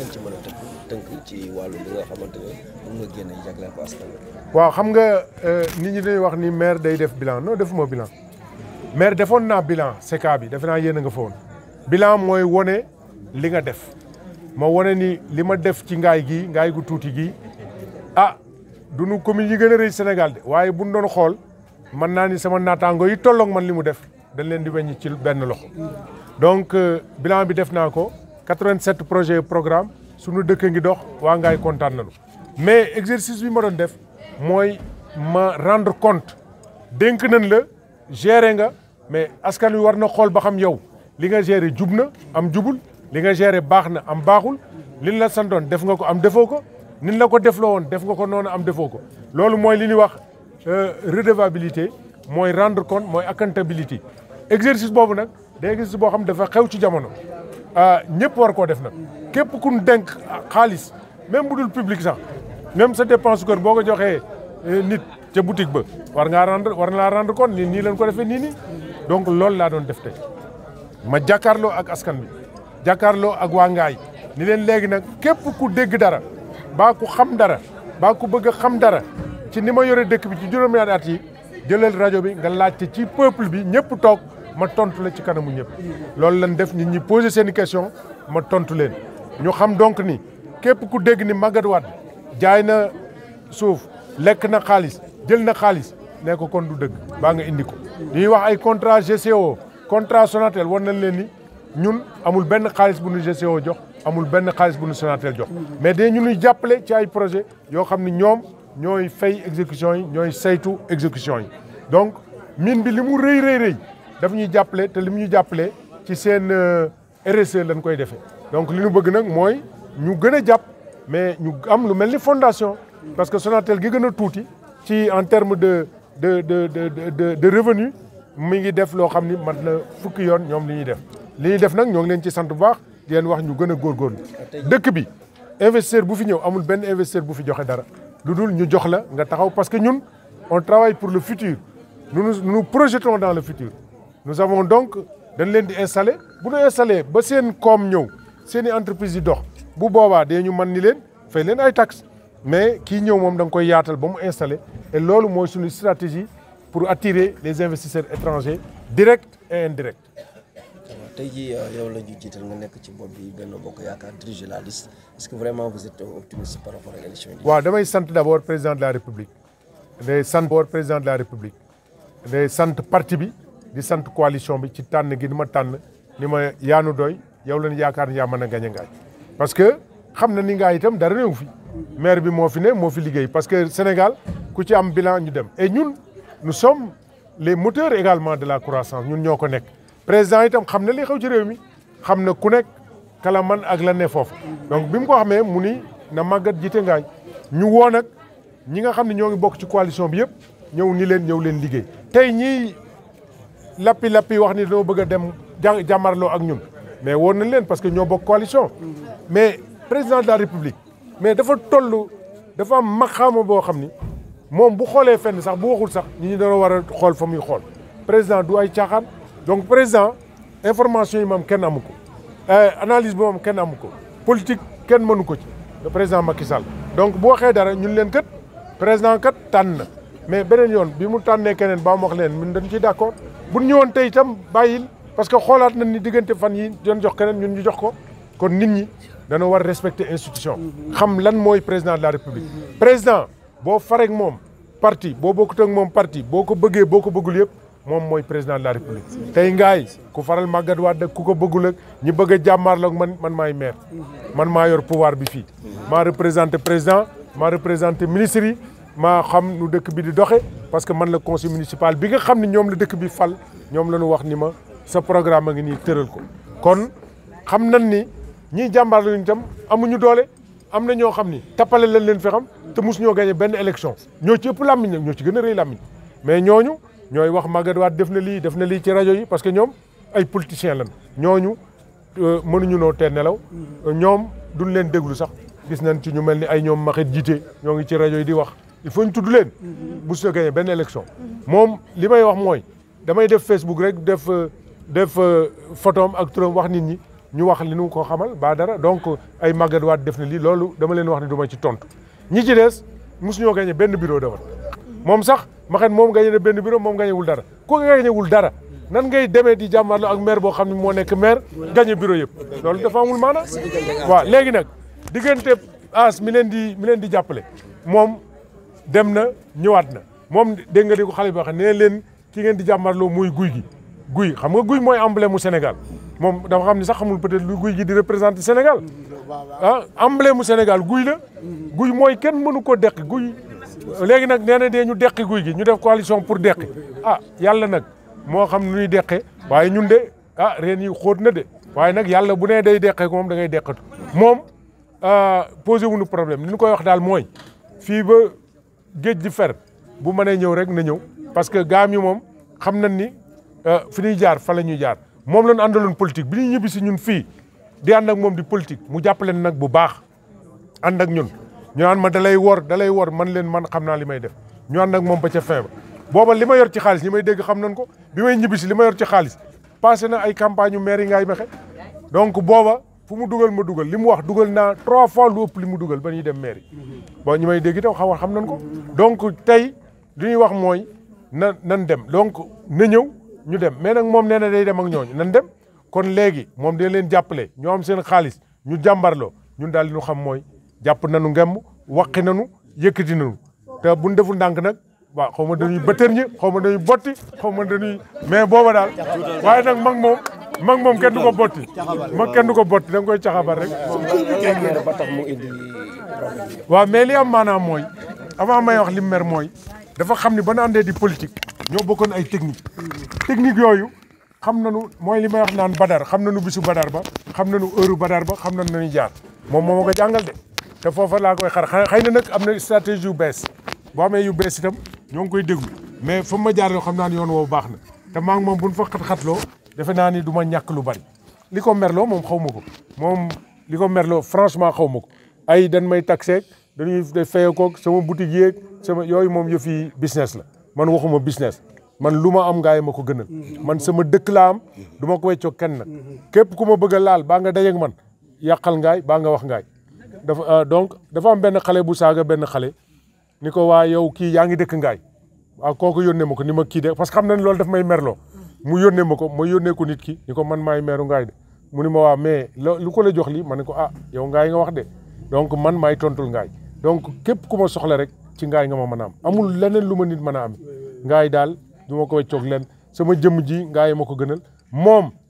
ci mën a tënk tënk ci wàllu li nga xamante ne moom nga génne jagleel ko askan wi. waaw xam nga nit ñi dañuy wax ni maire day def bilan non defuma bilan maire defoon naa bilan CECA bi defe naa yéen a nga fa woon bilan mooy wone li nga def ma wone ni li ma def ci ngaay gi ngaay gu tuuti gi ah du nu commune yi gën a rëy Sénégal de waaye bu ñu doon xool mën naa ni sama naataango yi tolloog man li mu def dañ leen di weññi ci benn loxo donc bilan bi def naa ko 87 projets programme suñu dëkk ngi dox waa ngaay kontaan nañu mais exercice bi ma doon def mooy ma rendre compte dénk nañ la gérer nga mais askan wi war na xool ba xam yow li nga gérer jub na am jubul li nga gérer baax na am baaxul liñ la santoon def nga ko am defoo ko nin la ko defloo woon def nga ko noonu am defoo ko loolu mooy li ñuy wax redevabilité mooy rendre compte mooy accountability exercice boobu nag day exercice boo xam dafa xew ci jamono ñëpp war koo def nag képp ku ñu dénk xaalis même bu dul public sax même sa dépense kër boo ko joxee nit ca boutique ba war ngaa rendre war na laa rendre compte nii nii leen ko defee nii nii donc loolu laa doon def tey ma jàkkaarloo ak askan bi jàkkaarloo ak waa Ngaay ni leen léegi nag képp ku dégg dara baa ku xam dara baa ku bëgg a xam dara ci ni ma yore dëkk bi ci juróom-ñaari at yi jëlal rajo bi nga laajte ci peuple bi ñëpp toog ma tontu la ci kanamu ñëpp loolu lañ def nit ñi poser seen i question ma tontu leen ñu xam donc ni képp ku dégg ni Magatte Wade jaay na suuf lekk na xaalis jël na xaalis ne ko kon du dëgg baa nga indi ko ñuy wax ay contrat GCO contrat Sonatel war nañ leen ni ñun amul benn xaalis bu nu GCO jox amul benn xaalis bu nu Sonatel jox mais de ñu ñuy jàppale ci ay projet yoo xam ne ñoom ñooy fay exécution yi ñooy saytu exécution yi donc mine bi li mu rëy rëy rëy daf ñuy jàppale te li mu ñu jàppale ci seen RSE lañ koy defee donc li ñu bëgg nag mooy ñu gën a jàpp mais ñu am lu mel ni fondation parce que Sonatel gi gën a tuuti ci en terme de de de de de de revenu mi ngi def loo xam ni mat na fukki yoon ñoom li ñuy def li ñuy def nag ñoo ngi leen ci sant bu baax di leen wax ñu gën a góorgóorlu dëkk bi investisseur bu fi ñëw amul benn investisseur bu fi joxe dara lu dul ñu jox la nga taxaw parce que ñun on travaille pour le futur nous nous nous projetons dans le futur nous avons donc dañ leen di installer bu ñu installé ba seen koom ñëw seen i entreprise yi dox bu boobaa dee ñu mën ni leen fay leen ay taxes mais kii ñëw moom da nga koy yaatal ba mu installé et loolu mooy suñu stratégie pour attirer les investisseurs étrangers directs et indirects. tey jii yow la ñu jiital nga nekk ci bopp bi Benno Bokk Yaakaar diriger la liste est-ce que vraiment vous êtes optimiste par rapport à l'élection yi. waaw damay sant d'abord président de la république day sant d'abord président de la république day sant parti bi di sant coalition bi ci tànn gi ni ma tànn ni ma yaanu doy yow lañ yaakaar ni yaa mën a gañ ngaay parce que xam na ni ngaay itam dara néew fi maire bi moo fi ne moo fi liggéey parce que Sénégal ku ci am bilan ñu dem et ñun nous sommes les moteurs également de la croissance ñun ñoo ko nekk président itam xam na li xew ci réew mi xam na ku nekk kala man ak la ne foofu donc bi mu ko xamee mu ni na màggat jiite ngaay ñu woo nag ñi nga xam ne ñoo ngi bokk ci coalition bi yëpp ñëw ni leen ñëw leen liggéey tey ñii lappi lappi wax ni dañoo bëgg a dem jàmmarloo ak ñun mais woon nañ leen parce que ñoo bokk coalition mais président de la république mais dafa toll dafa am maxaama boo xam ni moom bu xoolee fenn sax bu waxul sax ñi ñu doon war a xool fa muy xool président du ay caaxaan donc président information yi moom kenn amu ko analyse bi moom kenn amu ko politique kenn mënu ko ci le président Macky Sall donc bu waxee dara ñun leen kat président kat tànn na mais beneen yoon bi mu tànnee keneen ba mu wax leen ñun dañ ciy d'accord bu ñu ñëwoon tey itam bàyyil parce que xoolaat nañ ni diggante fan yi doon jox keneen ñun ñu jox ko kon nit ñi dana war respecter institution xam lan mooy président de la république président boo farek moom parti boo bokkut ak moom parti boo ko bëggee boo ko bëggul yëpp moom mooy président de la république tey ngaay ku faral Magatte Wade ku ko bëggul ak ñi bëgg a jàmmaarloog man man maay maire man maa yor pouvoir bi fii maa représenté président maa représenté ministre yi maa xam nu dëkk bi di doxe parce que man la conseil municipal bi nga xam ne ñoom la dëkk bi fal ñoom la ñu wax ni ma sa programme a ngi nii tëral ko kon xam nañ ni ñiy jàmbaar lañu itam amuñu doole am na ñoo xam ni tappale lañ leen fi xam te mus ñoo gagné benn élection ñoo ci ëpp làmmiñ nag ñoo ci gën a rëy làmmiñ mais ñooñu ñooy wax Magatte Wade def na lii def na lii ci rajo yi parce que ñoom ay politiciens lañ ñooñu mënuñu noo tee nelaw ñoom duñ leen déglu sax gis nañ ci ñu mel ni ay ñoom maxit jiite ñoo ngi ci rajo yi di wax il faut ñu tudd leen bu su gagné benn élection moom li may wax mooy damay def Facebook rek def def photom ak turam wax nit ñi ñu wax li nu ko xamal ba dara donc ay Magatte Wade def na lii loolu dama leen wax ne du ma ci tontu ñi ci des mosuñoo gagné benn bureau de vote moom sax ma xam moom gagné na benn bureau moom gagné wul dara ku gagné wul dara nan ngay demee di jàmmarloo ak maire boo xam ne moo nekk maire gagné bureau yëpp loolu dafa amul maana waaw léegi nag diggante as mi leen di mi leen di jàppale moom dem na ñëwaat na moom dégg nga di ko xale bi wax nee leen ki ngeen di jàmmarloo muy guy gi guy xam nga guy mooy emblème mu Sénégal moom dafa xam ni sax xamul peut-être lu guy gi di représenter Sénégal ah emblème mu Sénégal guy la guy mooy kenn mënu ko deqi guy léegi nag nee na dee ñu deqi guy gi ñu def coalition pour deqi ah yàlla nag moo xam nu ñuy deqee waaye ñun de ah reen yi xóot na de waaye nag yàlla bu nee day deqee ko moom da ngay deqatu moom posé wuñu problème li ñu koy wax daal mooy fii ba géej di fer bu mënee ñëw rek na ñëw parce que gaam yi moom xam nañ ni fi ñuy jaar fa la ñuy jaar moom la ñu àndaloon politique bi ñuy ñibbi si ñun fii di ànd ak moom di politique mu jàppale nag bu baax ànd ak ñun ñu naan ma da lay wor da lay wor man leen man xam naa li may def ñu ànd ak moom ba ca fin ba booba li ma yor ci xaalis ñi may dégg xam nañ ko bi may ñibbi si li ma yor ci xaalis passé na ay campagne yu maire yi ngaay mexe donc booba fu mu dugal ma dugal li mu wax dugal naa trois fois lu ëpp li mu dugal ba ñuy dem maire yi bon ñi may dégg itam xam xam nañ ko donc tey li ñuy wax mooy na nan dem donc na ñëw ñu dem mais nag moom nee na day dem ak ñooñu nan dem kon léegi moom day leen jàppale ñoo am seen xaalis ñu jàmbarloo ñun daal li ñu xam mooy jàpp nañu ngemb waqi nañu yëkkati nañu te buñ deful ndànk nag waaw xaw ma dañuy bëtër ñi xaw ma dañuy botti xaw ma dañuy mais booba daal waaye nag mag moom mag moom kenn du ko botti mag kenn du ko botti da nga koy caxabar rek ba tax mu indi problème waaw mais li am maanaam mooy avant may wax li mu mer mooy dafa xam ni ba nu àndee di politique ñoo bokkoon ay technique technique yooyu xam nañu mooy li may wax naan badar xam nañu bisu badar ba xam nañu heure badar ba xam nañu nañu jaar moom moo ma ko jàngal de te foofa laa koy xar xëy na nag am na stratégie yu bees boo amee yu bees itam ñoo ngi koy déglu mais fa ma jaar yoo xam naa ni yoon woowu baax na te maa ngi moom bu ñu fa xat-xatloo defe naa ni du ma ñàkk lu bari li ko merloo moom xaw ma ko moom li ko merloo franchement xaw ma ko ay dañ may taxeeg dañuy fayee koog sama boutique yeeg sama yooyu moom yëfi business la man waxuma business man lu ma am ngaay ma ko gënal man sama dëkk laa am du ma ko weccoo kenn nag képp ku ma bëgg a laal baa nga dajeeg man yàqal ngaay baa nga wax ngaay dafa donc dafa am benn xale bu saaga benn xale ni ko waa yow kii yaa ngi dëkk ngaay waaw kooku yónnee ma ko ni ma kii de parce que xam na ne loolu daf may merloo mu yónnee ma ko ma yónnee ko nit ki ni ko man maay meeru ngaay de mu ni ma waa mais lu ko la jox lii ma ne ko ah yow ngaay nga wax de donc man maay tontul ngaay donc képp ku ma soxla rek ci ngaay nga ma mën a am amul leneen lu ma nit mën a am ngaay daal du ma ko weccoog leen sama jëmm ji ngaay ma ko gënal moom